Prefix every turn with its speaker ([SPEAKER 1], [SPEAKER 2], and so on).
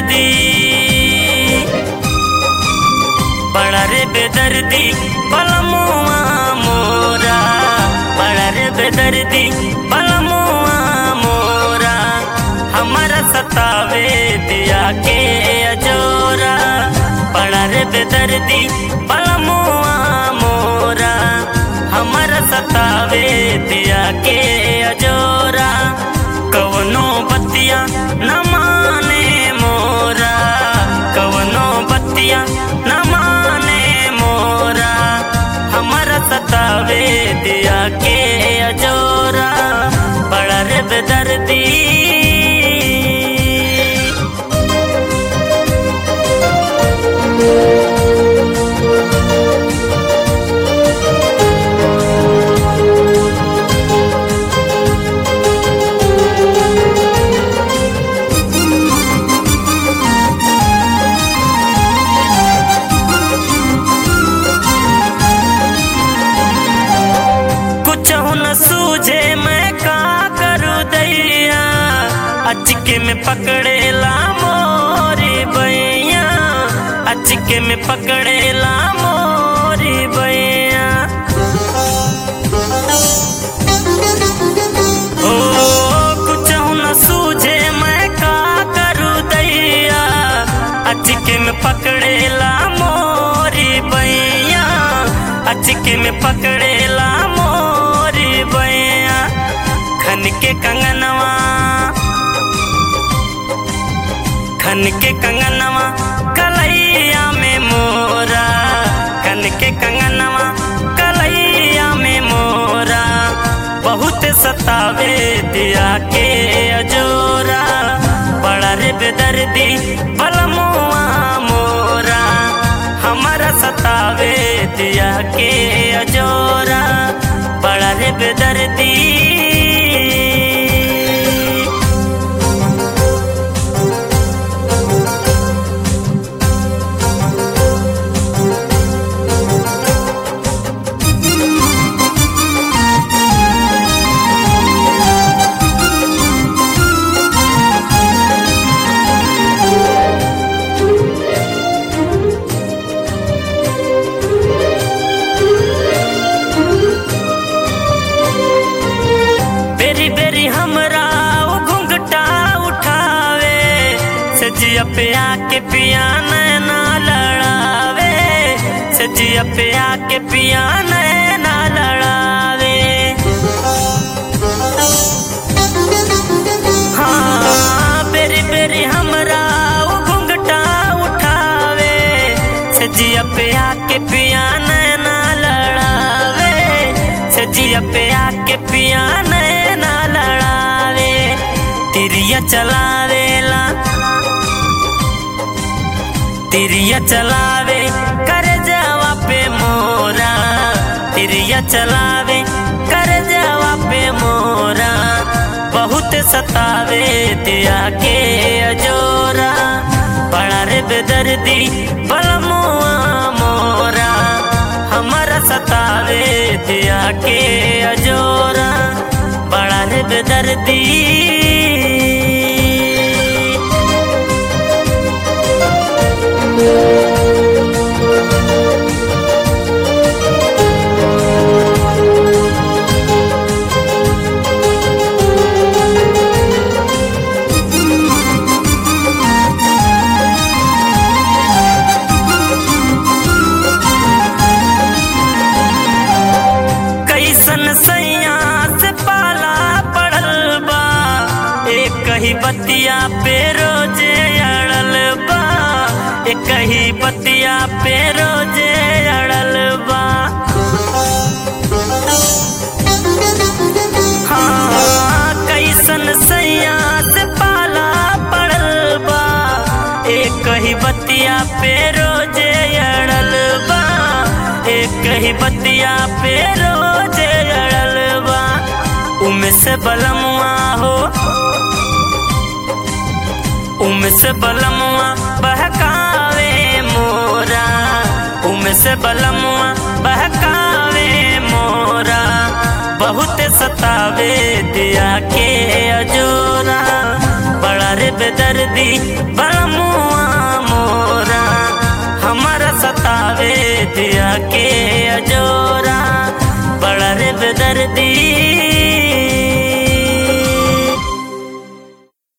[SPEAKER 1] बेदर्दी बड़ा रे बेदर्दी बलमुआ मोरा बड़ा रे बेदर्दी बलमुआ मोरा हमारा सतावे दिया के अजोरा बड़ा रे बेदर्दी बलमुआ मोरा हमारा सतावे दिया के अजोरा कवनो बतिया न माने मोरा कवनो बतिया न माने मोरा हमारा सतावे दिया के अजोरा बड़ा रे बेदर्दी कुछ न सूझे मैं का करूँ दैया अचके में पकड़ेला मोरी बैया अचके में पकड़ेला मोरी बैया ओ कुछ न सूझे मैं का करूँ दैया अचके में पकड़ेला मोरी बैया अचके में पकड़ेला मोरी बैया खन के कंगनवा खन के कंगनवा कलैया में मोरा खन के कंगनवा कलैया में मोरा बहुत सतावे दिया के अजोरा बड़ा रे बेदर्दी बलमुआ मोरा हमारा सतावे दिया के अजोरा बड़ा रे बेदर्दी बेरी बेरी हमरा वो घुंघटा उठावे सजिया पे आके पिया नैना लड़ावे सजिया पे आके पिया नैना लड़ावे हाँ बेरी बेरी हमरा वो घुंघटा उठावे सजिया पे आके पिया नैना लड़ावे सजिया पे आके पिया नैना लड़ावे तिरिया चलावेला तिरिया चलावे कर जावा पे मोरा तिरिया चलावे कर जावा पे मोरा बहुत सतावे दिया के अजोरा बड़ा रे बेदर्दी बलमुआ मोरा हमारा सतावे दिया के अजोरा बड़ा रे बेदर्दी कैसन सैया से पाला पड़ल बा एक ही बतिया पे रोजे अड़ल बा एक ही बतिया पे रोजे अड़ल बा हाँ कैसन सैया से पाला पड़ल बा एक ही बतिया पे रोजे अड़ल बा एक ही बतिया पे रोजे अड़ल बा उमे से बलमुआ हो उमे से बलमुआ बहकावे मोरा उमे से बलमुआ बहकावे मोरा बहुत सतावे दिया के अजोरा बड़ा रे बेदर्दी बड़ा मुआ धिया के अजोरा बड़ा रे बेदर्दी